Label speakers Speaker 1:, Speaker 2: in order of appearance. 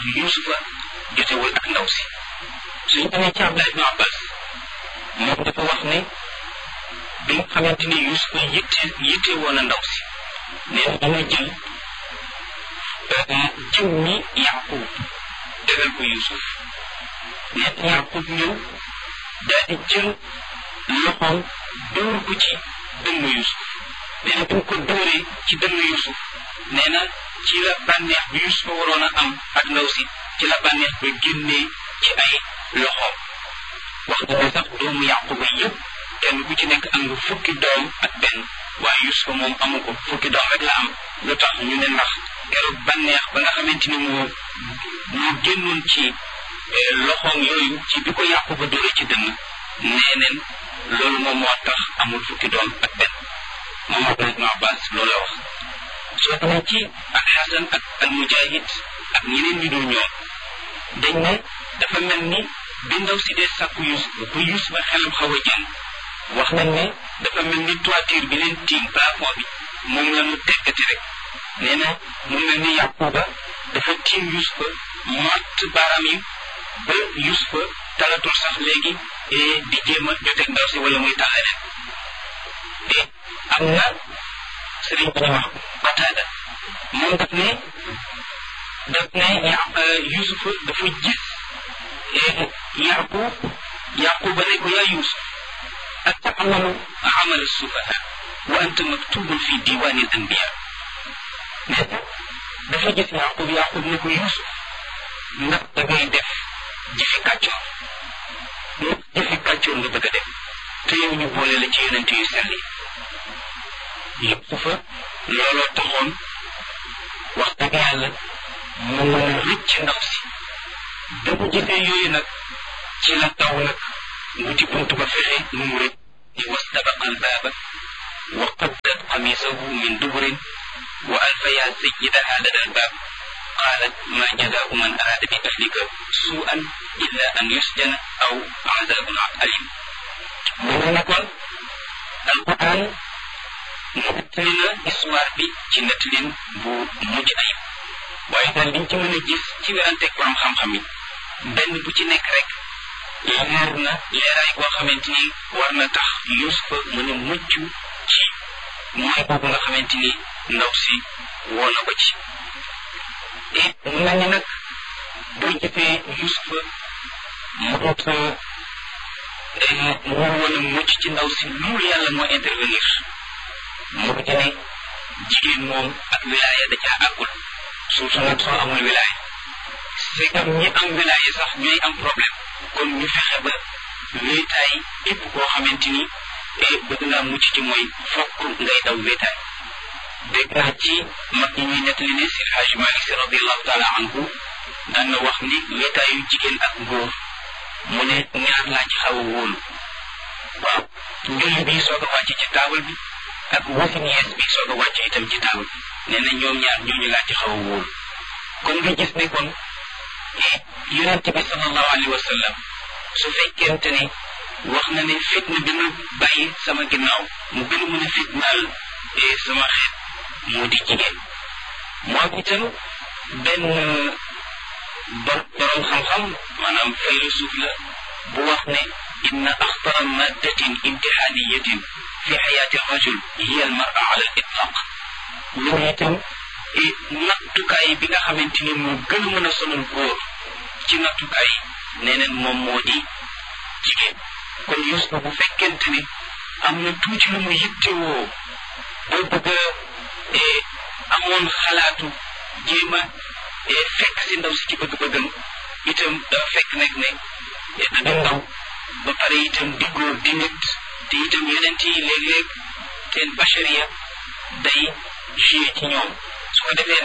Speaker 1: yusufa jotewul ak ndaw si suñ demee ci Abdullah ibn Abbas moom dafa wax ne bi nga xamante ni yusufa yitte yitte woon a ndaw si nee na dana jël jiw mi yaqub tegal ko yusuf nee na yaqub ñëw daal di jël loxoom dóor ko ci dënnu yusuf nee na bi mu ko dóoree ci dënnu yusuf nee na ci la bànneex bi yusuf waroon a am ak ndaw si ci la bànneex ba génnee ci ay loxoom wax dëgg sax doomu yaquba yëpp kenn ku ci nekk am nga fukki doom ak benn waaye yusuf moom amu ko fukki doom rek la am lu tax ñu ne ndax keroog bànneex ba nga xamante ni moo moo génnoon ci loxoom yooyu ci bi ko yaquba dóoree ci dënn nee neen loolu moom moo tax amul fukki doom ak benn moom Abdullah ibn Abbas loolu la wax soo demee ci ak Xasan ak al Mujahid ak ñeneen ñu dul ñoom dañ ne dafa mel ni bi ndaw si dee sàkku Yusuf ba Yusuf ba xelam xaw a jàng wax nañ ne dafa mel ni toiture bi leen tiim plafond bi moom la mu teggati rek nee na mu mel ni Yaquba dafa tiim Yusufa matt baaraam yi ba Yusufa talatul sax léegi di jéem a joteeg ndaw si wala muy tal leneen te am na sëriñ bi ñu wax Qataada moom daf ne daf ne Yusufa dafa gis Yaqub Yaquba ne ko yaa Yusuf atamalu amal sufaha wa anta maktubun fi diwani al anbiya ne dafa gis Yaqub Yaqub ne ko Yusuf ndax da ngay def jëfi kàccoor ndax jëfi kàccoor nga bëgg a def te yow ñu boole la ci yonent yu sell yi Yusufa looloo taxoon wax dëgg yàlla mu mën a rëcc ndaw si da mu gisee yooyu nag ci la taw nag wuti bunt ba fexe nu mu rëcc ni wastabaqa albaaba wa qaddat qamisahu min duburin wa alfaya sayyidaha lada albaab qaalat ma jazaau man araada bi ahlika suu'an illa an yusjana aw azabun alim mu ne kon alquran nettali na histoire bi ci nettalin bu mujj ayib waaye daal liñ ci mën a gis ci weranteeg borom xam-xam yi benn bu ci nekk rek leer na leeraay boo xamante ni war na tax Yusufa mën a mucc ci mooy boobu nga xamante ni ndaw si woo na ko ci et mu mel ni nag boo gisee Yusufa mu ut mu war woon a mucc ci ndaw si loolu yàlla moo intervenir mu ci ne jigéen moom ak wilaaya da caa àggul surtout nag soo amul wilaaya c'est comme ñi am wilaaya sax ñooy am problème kon ñu fexe ba wéetaay képp koo xamante ni bëgg naa mucc ci mooy fokk ngay daw wéetaay dégg naa ci mag ñi ñuy nettali ne si Hajj Malik si radiallahu taala anhu daan na wax ni wéetaayu jigéen ak góor mu ne ñaar laa ci xaw a wóolu waaw njulli bi soog a wàcc ci taabal bi ak wasin yees bi soog a wàcc itam ci taabal nee na ñoom ñaar ñooñu laa ci xaw a wóolu kon nga gis ne kon yonent bi sallallahu alayhi wa sallam su fekkente ne wax na ne fitna bi ma bàyyi sama ginnaaw mu gën a mën a fitnaal sama xeet moo di jigéen moom itam benn borom xam-xam maanaam faylusuuf la bu wax ne inna axtara maddatin imtixaaniyatin fi xayaati rajul hiya al mara ala al itlaq loolu itam nattukaay bi nga xamante ni moo gën a mën a sonal góor ci nattukaay nee neen moom moo di jigéen kon Yuusufa bu fekkente ne am na tuuti lu mu yittewoo boo bëgg a amoon xalaatu jéem a fekk si ndaw si ci bëgg-bëggam itam dafa fekk nag ne da ndaw ba pare itam di góor di nit te itam yonent yi léeg-léeg seen bachariya day joué ci ñoom su ko defee